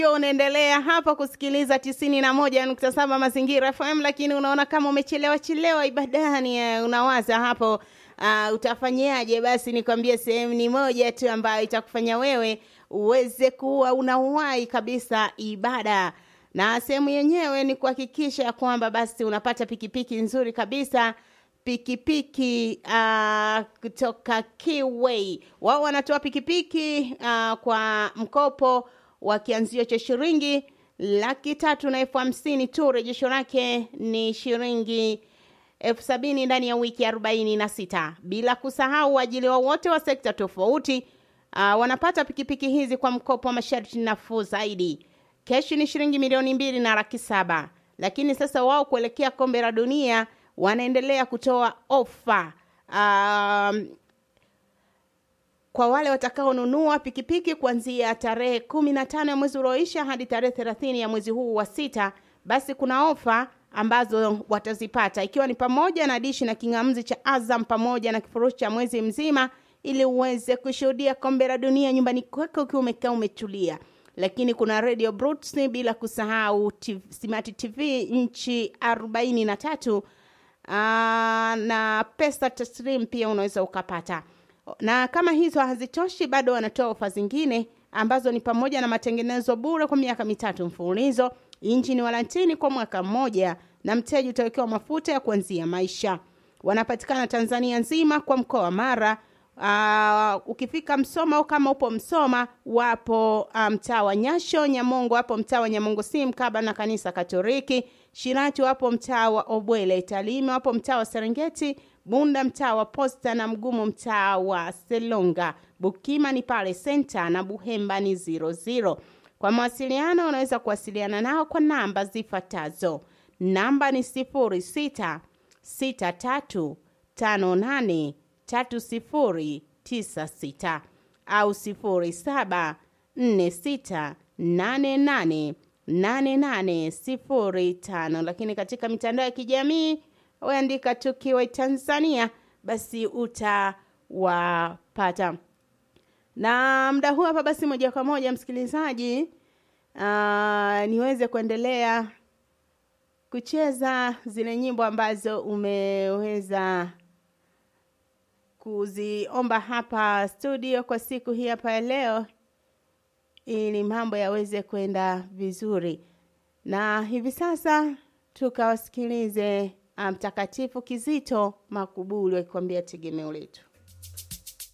Unaendelea hapa kusikiliza tisini na moja nukta saba Mazingira FM, lakini unaona kama umechelewa chelewa ibadani, eh, unawaza hapo uh, utafanyaje? Basi nikwambie sehemu ni moja tu ambayo itakufanya wewe uweze kuwa unawahi kabisa ibada, na sehemu yenyewe ni kuhakikisha ya kwamba basi unapata pikipiki nzuri kabisa pikipiki uh, kutoka Kiway. Wao wanatoa pikipiki uh, kwa mkopo wa kianzio cha shilingi laki tatu na elfu hamsini tu. Rejesho lake ni shilingi elfu sabini ndani ya wiki arobaini na sita. Bila kusahau waajiliwa wote wa sekta tofauti uh, wanapata pikipiki hizi kwa mkopo wa masharti nafuu zaidi. Keshi ni shilingi milioni mbili na laki saba, lakini sasa wao kuelekea kombe la dunia wanaendelea kutoa ofa um, kwa wale watakaonunua pikipiki kuanzia tarehe kumi na tano ya mwezi ulioisha hadi tarehe thelathini ya mwezi huu wa sita, basi kuna ofa ambazo watazipata ikiwa ni pamoja na dishi na king'amuzi cha Azam pamoja na kifurushi cha mwezi mzima, ili uweze kushuhudia kombe la dunia nyumbani kwako ukiwa umekaa umetulia. Lakini kuna radio Brooks, bila kusahau TV, Smart TV nchi arobaini na tatu Aa, na pesa taslim pia unaweza ukapata. Na kama hizo hazitoshi, bado wanatoa ofa zingine ambazo ni pamoja na matengenezo bure kwa miaka mitatu mfululizo, injini walantini kwa mwaka mmoja, na mteja utawekewa mafuta ya kuanzia maisha. Wanapatikana Tanzania nzima kwa mkoa wa Mara. Uh, ukifika Msoma au kama upo Msoma, wapo mtaa um, wa Nyasho. Nyamongo wapo mtaa wa Nyamongo si mkaba na kanisa Katoliki. Shirati wapo mtaa wa Obwele. Talime wapo mtaa wa Serengeti. Bunda mtaa wa Posta na Mgumu mtaa wa Selonga. Bukima ni pale Senta na Buhemba ni zero zero. Kwa mawasiliano unaweza kuwasiliana nao kwa namba zifuatazo. Namba ni sifuri sita sita tatu tano nane tatu sifuri tisa sita au sifuri saba nne sita nane nane nane nane sifuri tano. Lakini katika mitandao ya kijamii weandika tu Kiway Tanzania, basi utawapata. Na muda huu hapa, basi moja kwa moja msikilizaji, uh, niweze kuendelea kucheza zile nyimbo ambazo umeweza kuziomba hapa studio kwa siku hii hapa ya leo, ili mambo yaweze kwenda vizuri. Na hivi sasa tukawasikilize Mtakatifu Kizito Makubuli wakikwambia tegemeo letu.